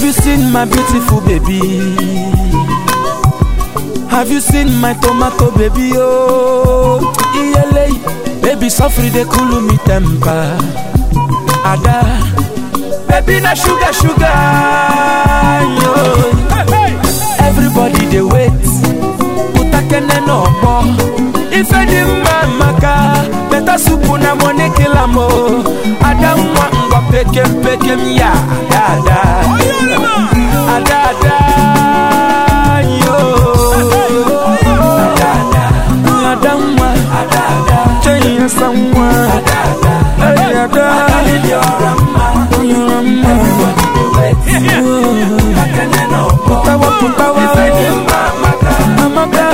Have you seen my beautiful baby? Have you seen my tomato baby? Oh, iyele, baby sofri de cool me temper. Ada, baby na sugar sugar. Yo. Everybody they wait. Utakene no more. If any man maka, better soup na money kill am oh. Ada mwa ngwa pekem pekem ya. Ada ada. Ada ada. Yo. Ada ada. Ada mwa. Ada ada. Chenya samwa. Ada ada. Hey ada. Everybody they wait. Utakene no more. Putawa putawa. If any man maka, amaka.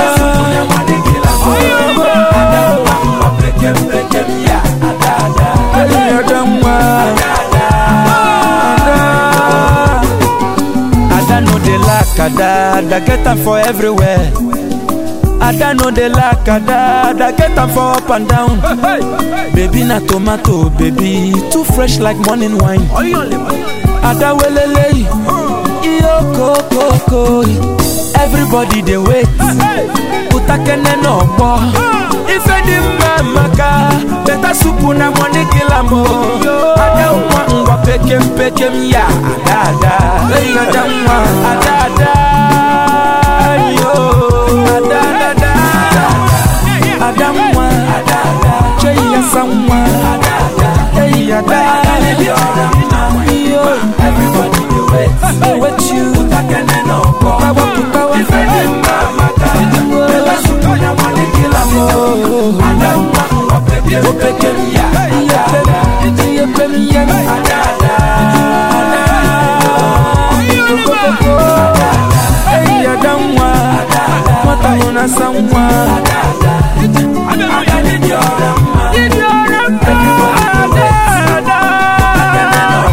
Ada no dey lack ada, ada get am for everywhere. Ada no dey lack ada, ada get am for up and down. Baby na tomato, baby too fresh like morning wine. Ada welele, iyo koko, everybody dey wait. Utakene no gbọ́. Ife dị mma maka beta supu na money kill am o. Ada nwa ngwa pekem pekem ya ada ada. Eyi ada nwa ada ada. Yo ada ada. Ada nwa ada ada. Cheyi asa nwa ada ada. Eyi ada. Yo everybody dey wait. Dey wait you. Utakene no gbọ́. Putawa putawa. Ife dị mma maka beta supu na money kill am o. Ada nwa ngwa pekem pekem ya ada ada. Iye pem ya ada ada. Eyi ada nwa. Nwata nọ na asa nwa. Ada dị ọra mma. Everybody dey wait.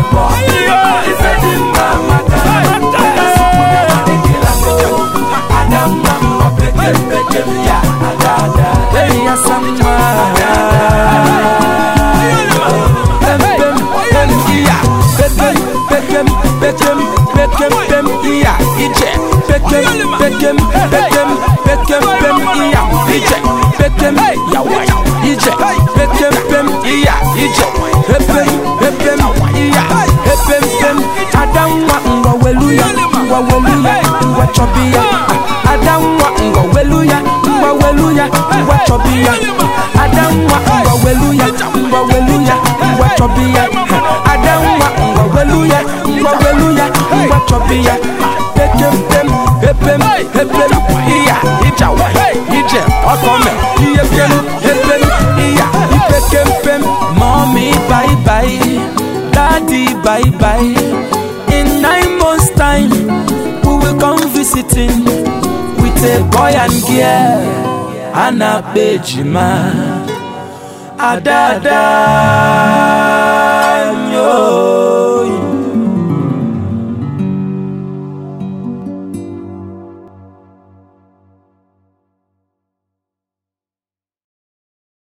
Chobia, Adamwa ngwa weluya, ngwa weluya, ngwa chobia. Adamwa ngwa weluya, ngwa weluya, ngwa chobia. Adamwa ngwa weluya, ngwa weluya, ngwa chobia. Pekem pem, hepem, hepem, iya, ija wa, ije, okome, iye pem, hepem, iya, ipekem pem. Mommy bye bye, daddy bye bye. In nine months time, we will come visiting with a boy and girl. Anna Bejima. Adada. Yo.